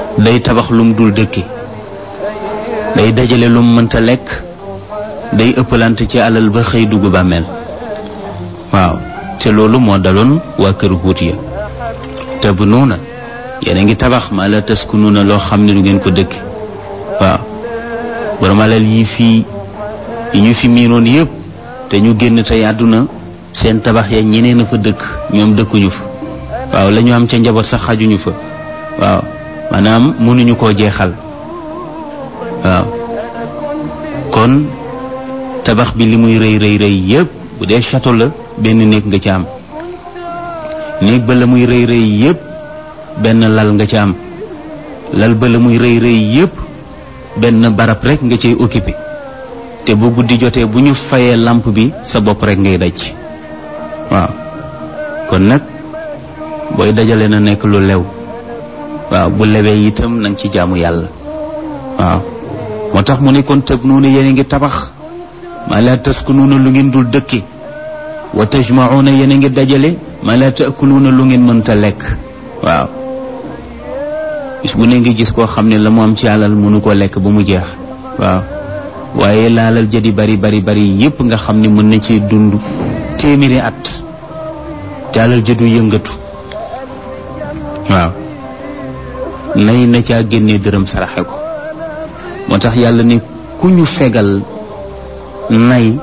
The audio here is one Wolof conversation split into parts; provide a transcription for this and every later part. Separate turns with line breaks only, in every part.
day tabax lum dul dëkke day dajale lum mënta lekk day ëppalante ci alal ba xëy dugg bàmmeel waaw te loolu moo daloon waa kër Huud ya te bu nuuna yéen a ngi tabax maa la taskunuuna loo xam ne du ngeen ko dëkk waaw borom alal yi fii yi ñu fi miinoon yépp te ñu génn tey àdduna seen tabax ya ñeneen a fa dëkk ñoom dëkkuñu fa waaw la ñu am ca njaboot sax xajuñu fa waaw maanaam mënuñu koo jeexal waaw kon tabax bi li muy rëy rëy rëy yépp bu dee château la benn néeg nga ca am néeg ba la muy rëy rëy yépp benn lal nga ca am lal ba la muy rëy rëy yépp benn barab rek nga cay occupé te bu guddi jotee bu ñu fayee lampe bi sa bopp rek ngay daj waaw kon nag booy dajale na nekk lu lew waaw bu lewee itam na nga ci jaamu yàlla waaw moo tax mu ne kon tëb nuuna yéen a ngi tabax maa laa taskunuuna lu ngeen dul dëkke wa tajmauna yéen a ngi dajale maa laa taakuluuna lu ngeen mënta lekk waaw bis bu ne ngi gis koo xam ne la mu am ci alal mënu koo lekk ba mu jeex waaw waaye laalal jadi bari bari bari yépp nga xam ne mën na ci dund téeméeri at te alal jëdu yëngatu waaw nay na caa génnee dërëm saraxe ko moo tax yàlla ne ku ñu fegal nay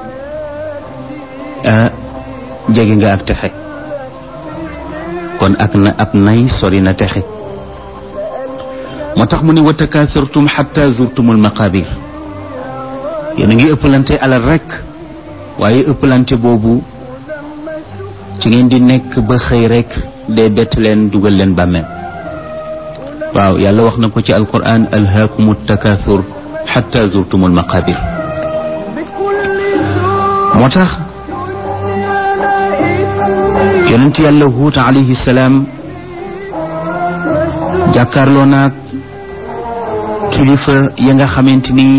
jege nga ak texe kon ak na ab nay sori na texe moo tax mu ne wa takathurtum xatta zurtumul maqabir yéen a ngi ëppalante alal rekk waaye ëppalante boobu ci ngeen di nekk ba xëy rekk dee bett leen dugal leen bàmmeel waaw yàlla wax na ko ci alquran alhaakumu takathur xatta zurtumul maqabir moo tax yonent yàlla huut alayhi salaam jàkkaarloo naag kilifa ya nga xamante ni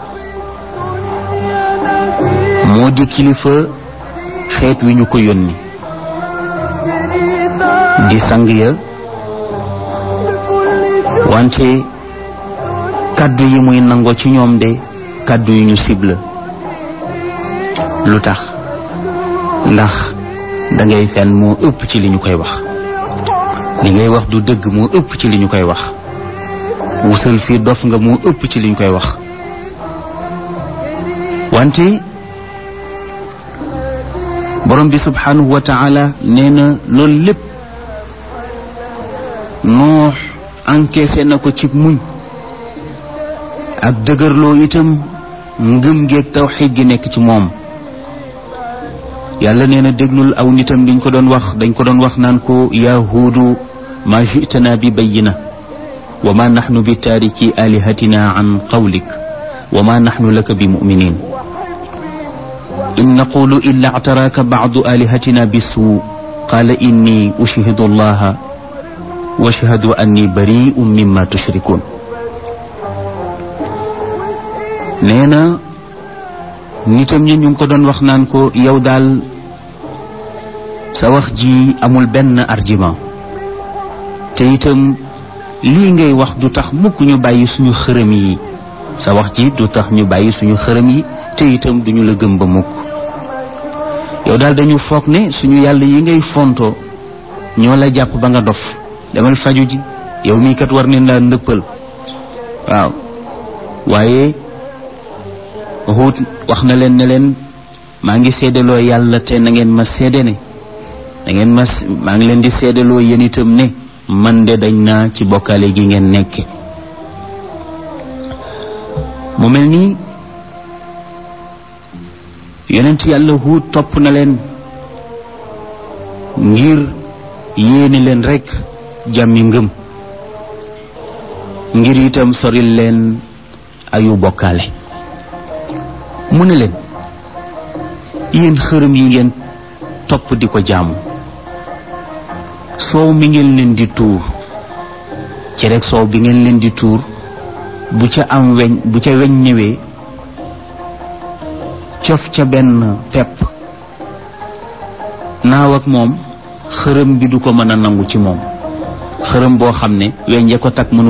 moo di kilifa xeet wi ñu ko yónni di sang ya wante kàddu yi muy nangoo ci ñoom de kàddu yu ñu cible lu tax ndax dangay fen moo ëpp ci li ñu koy wax li ngay wax du dëgg moo ëpp ci li ñu koy wax wusal fii dof nga moo ëpp ci li ñu koy wax wante borom bi subhanahu wa taala nee na loolu lépp noox encaissé na ko ci muñ ak dëgërloo itam ngëm geeg tawxiid gi nekk ci moom yàlla nee na déglul aw nitam liñ ko doon wax dañ ko doon wax naan ko yaa huudu ma jitana bi bayina wa ma naxnu bi taariki alihatina an qawlik wa ma naxnu laka bi muminin in naqulu illa actaraaka bacdu alihatina bisuu qaala inni ushhidu allaha wa ashhadu anni bari'un mimma tushrikun nee na nitam ñi ñu ngi ko doon wax naan ko yow daal sa wax ji amul benn argument te itam lii ngay wax du tax mukk ñu bàyyi suñu xërëm yi sa wax ji du tax ñu bàyyi suñu xërëm yi te itam duñu la gëm ba mukk yow daal dañu foog ne suñu yàlla yi ngay fonto ñoo la jàpp ba nga dof demal faju ji yow mii kat war ne laa ndëppal waaw waaye Huud wax na leen ne leen maa ngi seedaloo yàlla te na ngeen ma seede ne na ngeen ma maa ngi leen di seedaloo yéen itam ne man de dañ naa ci bokkaale gi ngeen nekke mu mel nii yonent yàlla Huud topp na leen ngir yéene leen rekk jàmmi ngëm ngir itam soril leen ayu bokkaale mu ne leen yéen xërëm yi ngeen topp di ko jaamu soow mi ngeen leen di tuur ci rek soow bi ngeen leen di tuur bu ca am weñ bu ca weñ ñëwee cof ca benn pepp naaw ak moom xërëm bi du ko mën a nangu ci moom xërëm boo xam ne weñ ya ko takk mënu